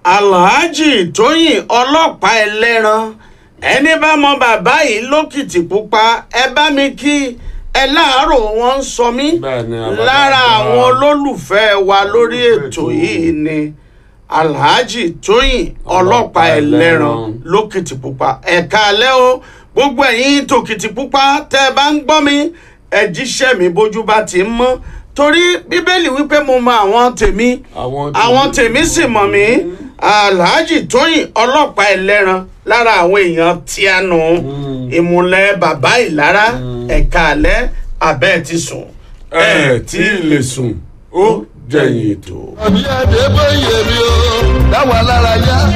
alhaji tóyìn ọlọ́pàá ẹlẹ́ran ẹni bá mọ bàbá yìí lókìtì pupa ẹ bá mi kí ẹ láàárọ̀ wọn ń sọ mí Bẹ́ẹ̀ni, àbájáde lára wa. àwọn olólùfẹ́ wa lórí ètò yìí ni alhaji tóyìn ọlọ́pàá ẹlẹ́ran lókìtì pupa ẹ̀ka alẹ́ o gbogbo ẹ̀yin tòkìtì pupa tẹ́ ẹ bá ń gbọ́ mi ẹ jíṣẹ́ mi bójú bá ti ń mọ́ torí bíbélì wípé mo mọ àwọn tèmi àwọn àwọn tèmi sì mọ̀ mí alhaji tóyìn ọlọ́pàá ẹlẹ́ran lára àwọn èèyàn tí a nù ìmùlẹ̀ bàbá ìlara ẹ̀ka alẹ́ abẹ́ ti sùn ẹ tí ì lè sùn ó jẹ̀yìn ètò. àbí àdébóyè mi o dáwọn alára yá